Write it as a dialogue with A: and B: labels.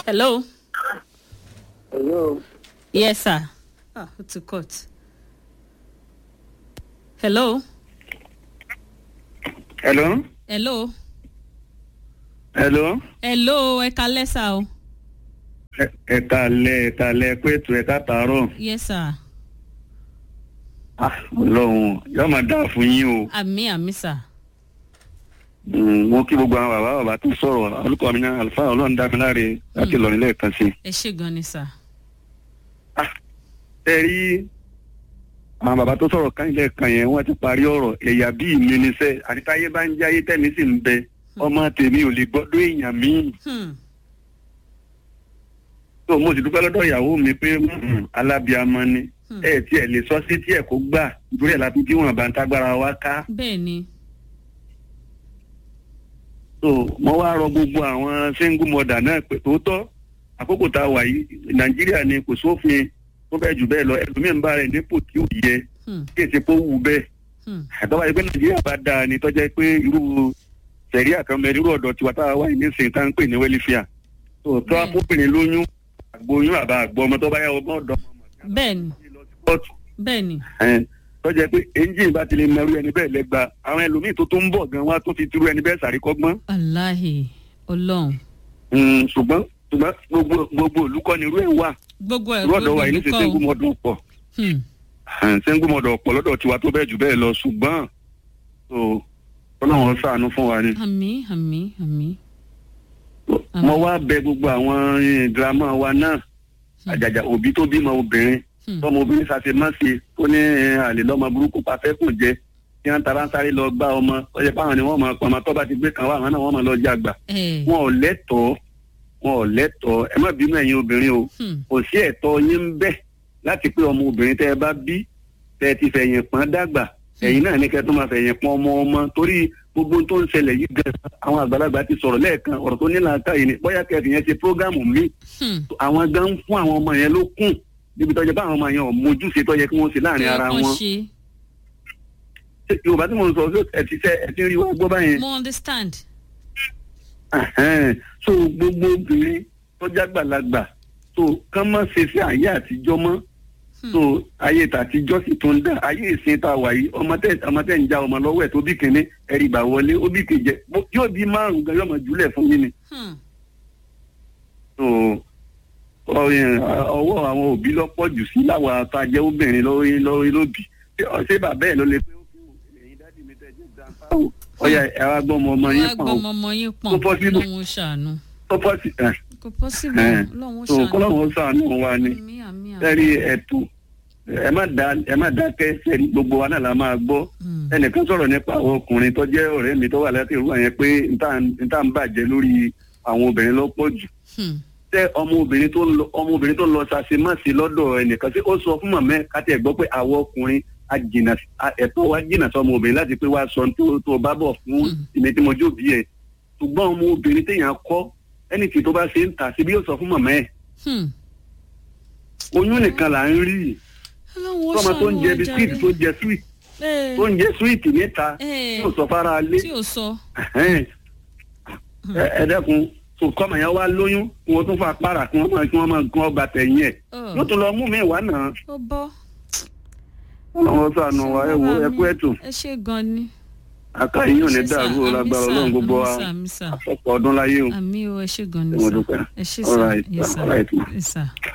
A: hello.
B: Hello.
A: yes sir. ah o ti cut. hello.
B: Hello.
A: hello.
B: Hello.
A: hello ẹ kalẹ́ sá o.
B: Ẹ- Ẹ kalẹ̀ ẹ kalẹ̀ pé ètò ẹ̀ka tààrọ̀.
A: yes sir.
B: Ah, Ọlọ́run yóò máa dáa fún yín o.
A: àmì àmì sà.
B: Mm, Mo kí gbogbo àwọn bàbá bàbá tó sọ̀rọ̀ olùkọ́ mi náà àlùfáà Ọlọ́run dá mi láre láti lọ nílẹ̀ kan sí.
A: ẹ ṣe gan ni sà.
B: Ẹ rí àwọn bàbá tó sọ̀rọ̀ kan ilẹ̀ kan yẹn wọ́n ti parí ọ̀rọ̀ ẹ̀yà bíi mi ní sẹ́ àtitáyé bá ń jáyé tẹ̀mí sì ń bẹ ọmọ tèmi ò lè gbọ́dọ̀ èèyàn míì.
A: Hmm.
B: tó mo sì dúpẹ́ lọ́dọ̀ ìyàwó mi pé mm, alábíàmọ ni
A: Hmm.
B: ẹ tí ẹ lè sọ sí tí ẹ kó gbà nítorí ẹ̀ láti tí wọn bá ń tágbára wa ká.
A: bẹ́ẹ̀ ni.
B: so mo wá rọ gbogbo àwọn single mother náà pé tòótọ́ àkókò tá a wà yìí nàìjíríà ni kò sófin tó bẹ́ẹ̀ jù bẹ́ẹ̀ lọ ẹlòmíín bá rẹ̀ nípò tí ò yẹ
A: Hmm.
B: kí èsì kó wù bẹ́ẹ̀
A: Hmm.
B: àtọ́wá yìí pé nàìjíríà bá dáa ni tọ́jà pé irú sẹ̀ríà kan mẹ́rin irú ọ̀dọ̀ tiwa tá a wáyé nísìnyí tá à ń pè ní wẹ́lífíà tó tó
A: Bẹ́ẹ̀.
B: akóbìnrin lóyún àgbóyún àbá àgbọ̀ ọmọ tó bá yà ọmọ ọ̀dọ́ ọmọ
A: bẹ́ẹ̀ ni
B: kóòtù
A: bẹ́ẹ̀ ni.
B: ẹn tọ́jà pé engine bá ti lè mẹ́rú ẹni bẹ́ẹ̀ lẹ́gba àwọn ẹlòmíì tó tó ń bọ̀ gan wa tó fi turú ẹni bẹ́ẹ̀ sàríkọ́gbọ́n
A: aláhi ọlọ́run.
B: Mm, ṣùgbọ́n ṣùgbọ́n gbogbo gbogbo olùkọ́ni irú ẹ̀ wà
A: gbogbo ẹ̀
B: irú ọ̀dọ̀ wa yìí ní
A: olùkọ́
B: sẹ́ńgù
A: o.
B: mọ́dọ̀ ọ̀pọ̀
A: Hmm.
B: sẹ́ńgù mọ́dọ̀ ọ̀pọ̀ lọ́dọ̀ tiwa tó bẹ́ẹ̀ jù bẹ́ẹ̀ lọ ṣùgbọ́n so ọlọ́run ṣàánú fún wa ni.
A: àmì àmì àmì. Àmín.
B: mo wá bẹ gbogbo àwọn eh, girama wa náà àjàjà òbí tó bímọ obìnrin
A: Hmm.
B: tọmọ obìnrin ṣàṣemáṣe tó ní eh, àlè lọ́mọ burúkú pàfẹ́kùn jẹ tí wọ́n tara ń sáré lọ gbá ọmọ ọjọ́ páwọn ni wọ́n máa pọ̀ ọmọ tó bá ti gbé kan wá àwọn náà wọ́n máa lọ jàgbà
A: ẹ
B: wọn ò lẹ́tọ̀ọ́ wọn ò lẹ́tọ̀ọ́ ẹ má bínú ẹ̀yin obìnrin o
A: Hmm.
B: kò sí ẹ̀tọ́ yín ń bẹ láti pé ọmọ obìnrin tẹ́ ẹ bá bí tẹ́ ẹ ti fẹ̀yìn pọ́n dàgbà ẹ̀yin náà ní kẹ́ tó máa fẹ̀yìn pọ́n ọmọ ọmọ torí gbogbo ohun tó ń ṣẹlẹ̀ yìí gan àwọn àgbàlagbà ti sọ̀rọ̀ lẹ́ẹ̀kan ọ̀rọ̀ tó nílà ká yìí ni bóyá kẹ́ẹ̀fì yẹn ṣe prógámù míì
A: Hmm.
B: àwọn gan ń fún àwọn ọmọ yẹn ló kùn níbi tọ́jú bá àwọn ọmọ yẹn ò mójúṣe tọ́jú kí wọ́n ṣe láàrin ara
A: Kí wọ́n
B: wọn
A: ṣe.
B: Ṣé yorùbá tí mo ń sọ ṣé ẹ ti ṣe ẹ ti rí wa gbọ́ báyẹn
A: mo understand.
B: Ẹhẹ́n. so gbogbo obìnrin tọ́jú àgbàlagbà so kán má ṣe sí ayé àtijọ́ mọ́
A: Hmm.
B: so ayé tàtijọ́ sì tún dá ayé ìsìn tá a wà yìí ọmọ tẹ ọmọ tẹ ń já ọmọ lọ́wọ́ ẹ̀ tó bí kínní ẹ̀rì ìgbà wọlé ó bí kejì Mo- yóò bí márùn gan yóò mọ̀ jùlẹ̀ fún yín ni
A: Hmm.
B: so ọyìn, ọwọ́ àwọn òbí lọ́pọ̀ jù sí láwọn àtàjẹ́ obìnrin lórí lórí lóbì Ṣé- ṣé bàbá ẹ̀ ló lè pé ó kú ẹ̀yin dádì mi tẹ́ jẹ́ grandpa o ọyà ẹ̀ wá gbọ́ ọmọ ọmọ
A: wọ́n
B: yín
A: á
B: pọ̀
A: gbọ́
B: o
A: ọmọ ọmọ yín pọ̀n
B: Tó possible.
A: lọ́wọ́ ṣàánú.
B: tó pọ̀ sí ẹ̀
A: kò possible
B: ẹ̀
A: lọ́wọ́
B: so
A: ṣàánú.
B: kọ́lọ́wọ́ sànù wa ni
A: àmì àmì àmì.
B: sẹ́rí ẹ̀tù ẹ má dá ẹ má dákẹ́ sẹ́rí gbogbo wa náà la máa gbọ́
A: Hmm.
B: ẹnìkan sọ̀rọ̀ nípa àwọn ọkùnrin tó jẹ́ ọ̀rẹ́ mi tó wà láti ìrú àyẹn pé níta níta ń bàjẹ́ lórí àwọn obìnrin lọ́pọ̀ jù
A: Hmm.
B: tẹ ọmọbìnrin tó ń lọ ọmọbìnrin tó ń lọ ṣàṣemáṣe lọ́dọ̀ ẹnìkan tí ó sọ fún mọ̀mẹ́ káti ẹ̀ gbọ́ pé àwọn ọkùnrin a jìnà a- ẹ̀tọ́ wa jìnà sí ọmọbìnrin láti pé wá sọ tó tó bá bọ̀ fún
A: Hmm.
B: ìmẹ̀ tí mo jó bí ẹ̀ ṣùgbọ́n ọmọbìnrin téèyàn kọ́ ẹni tí tó bá ṣe ń tà síbi yóò sọ fún mọ̀mẹ́ ẹ̀
A: Hmm.
B: oyún nìkan là ń rí
A: ọlọ́wọ́
B: tọ́mọ tó ń jẹ
A: ṣàánú wa
B: bisikíìtì tó
A: jàre.
B: jẹ sweet
A: Ẹ,
B: tó ń jẹ sweet níta
A: ẹ,
B: yóò sọ fara lé
A: tí ò sọ.
B: Ẹhẹ́n. ẹ ẹ dẹ́kun kò kọ́mọ yẹn wá lóyún kí wọ́n tún fa para kí wọ́n máa kí wọ́n máa kí wọ́n gba tẹ̀yìn ẹ̀
A: Ọ̀,
B: yóò tún lọ mú mi wá náà
A: ó bọ́.
B: ọlọ́run sànù wa ẹ wo ẹ kú ètò
A: ẹ ṣe gan ni.
B: àkàyè yóò ní
A: Ẹ ṣé sà,
B: dàrú o
A: àmì
B: lágbára
A: sà,
B: ọlọ́run gbogbo wa
A: àmì sà, àmì sà.
B: àfọ̀pọ̀ ọdún láyé o
A: àmì o ẹ ṣe gan ni
B: Mo
A: sà.
B: dúpẹ́.
A: ẹ ṣe
B: All
A: sà
B: right,
A: yes sà
B: all right, ma.
A: yes sà.